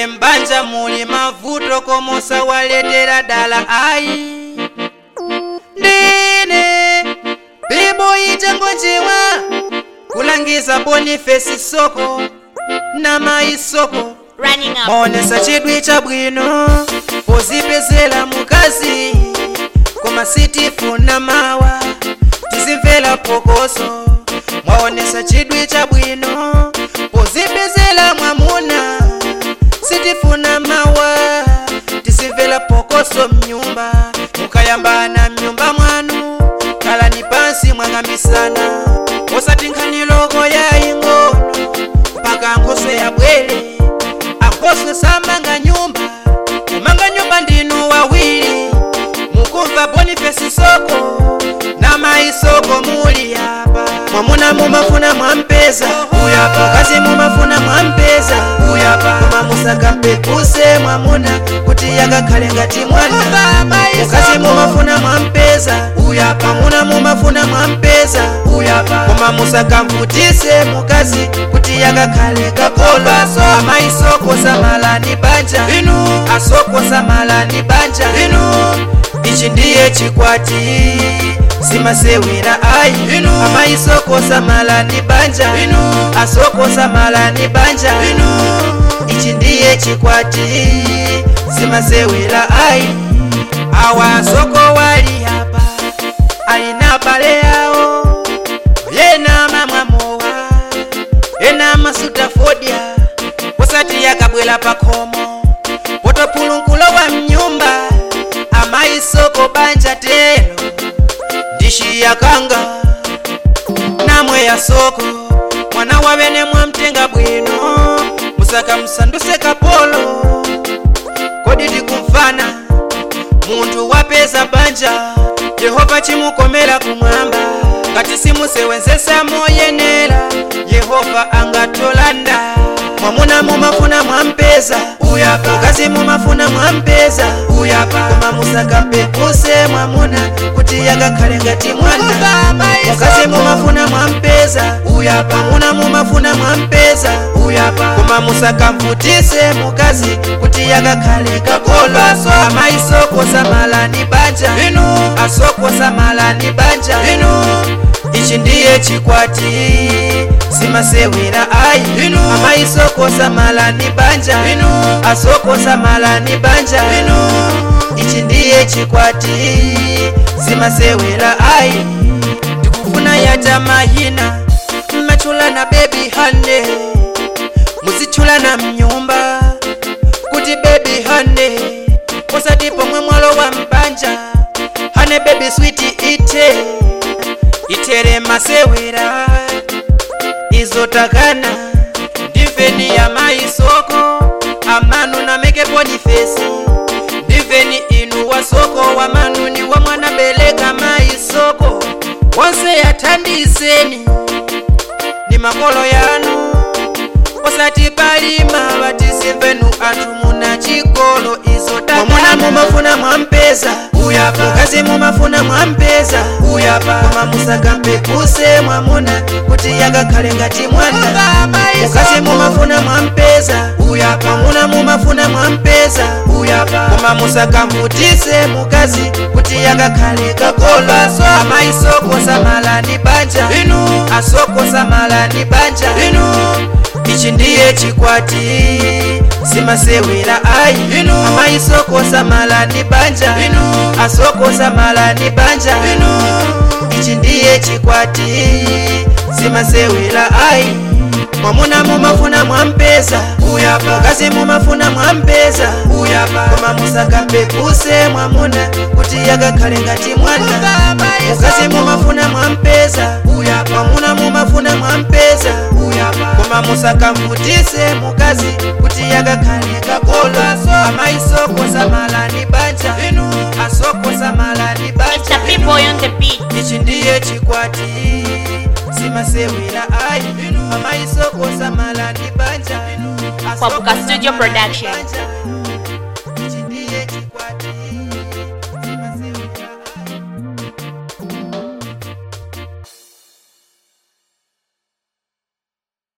mbanja muli mavuto komosa waletera dala ayi ndine bibo ichangojiwa kulangiza bonifesi soko na maisoko Running up. maonesa chidwi cha bwino pozipezela mukazi koma sitifuna mawa tizimvera phokoso mwaonesa chidwi cha bwino pozipezela mwamuna sitifuna mawa tizimvera phokoso mnyumba mukayambana mnyumba mwanu kalani pansi mwang'ambisana osati nkhani loko yaying'ono mpaka nkhoso yabwere ankhoso samanga nyumba kumanga nyumba ndinu wawiri mukumva bonifesi soko na maisoko muli apa mwamuna mumafuna mwampeza uyapa mukazi mumafuna mwampeza uyapa koma musakampekuse mwamuna kuti yakakhale ngati mwana mukazi mumafuna mwampeza uyapa mwamuna mumafuna mwampeza uyapa koma musakamvutise mukazi kuti yakakhale kakolo amaisoko samalani banja inu asoko samalani banja inu ichi ndiye chikwati simasewera ayi inu amaisoko samalani banja inu asoko samalani banja inu ichi ndiye chikwati simasewera ayi awa asoko wali hapa alina bale yawo yena mamwamowa ena masuta fodya posati yakabwela pakhomo potopulunkulo wa mnyumba amaisoko banja telo ndishi yakanga namwe ya soko mwana wavene mwamtenga bwino musaka musanduse kapolo kodi tikumvana munthu wapeza banja yehova chimukomera kumwamba ngati simusewenzesa moyenera yehova angatolanda mwamuna mumafuna mwampeza uyapa mukazi mumafuna mwampeza uyapa koma musakampekuse mwamuna kuti yakakhale ngati mwana mukazi mumafuna mwampeza uyapa mwamuna mumafuna mwampeza uyapa koma musakamvutise mukazi kuti yakakhale kakolo amaisoko samalani banja inu asoko samalani banja inu ichi ndiye chikwati simasewera ayi inu amaisoko samalani banja inu asoko samalani banja inu ichi ndiye chikwati simasewera ayi ndikufuna yata mahina mmachula na bebi hane muzichula na mnyumba kuti bebi hane usati pomwe mwalo wa mbanja hane bebi switi ite itere masewera izotakana ndimveni ya maisoko amanu na meke bonifesi ndimveni inu wasoko wa manuni wa mwana beleka maisoko wonse yathandizeni ni makolo yanu osati palima vatisimvenu anthu muna chikolo izotamwamuna mumafuna mwampeza uyapa mukazi mumafuna mwampeza uyapa koma musakampekuse mwamuna kuti yakakhale ngati mwana mukazi mumafuna mwampeza uyapa mwamuna mumafuna mwampeza uyapa koma musakamvutise mukazi kuti yakakhale kakolo amaisoko samalani banja inu asoko samalani banja inu ichi ndiye chikwati simasewera ayi inu amaisoko samalani banja inu asoko samalani banja inu ichi ndiye chikwati simasewera ayi mwamuna mumafuna mwampeza uyapa mukazi mumafuna mwampeza uyapa koma musakampekuse mwamuna kuti yakakhale ngati mwana mukazi mumafuna mwampeza uyapa mwamuna mumafuna mwampeza uyapa koma musakamvutise mukazi kuti yakakhale kakolo amaisoko samalani banja inu asoko samalani It's banja the people on the beat. ichi ndiye chikwati simasewera ayi amaisoko samalani banja Papuka Studio Samalani Production. banja.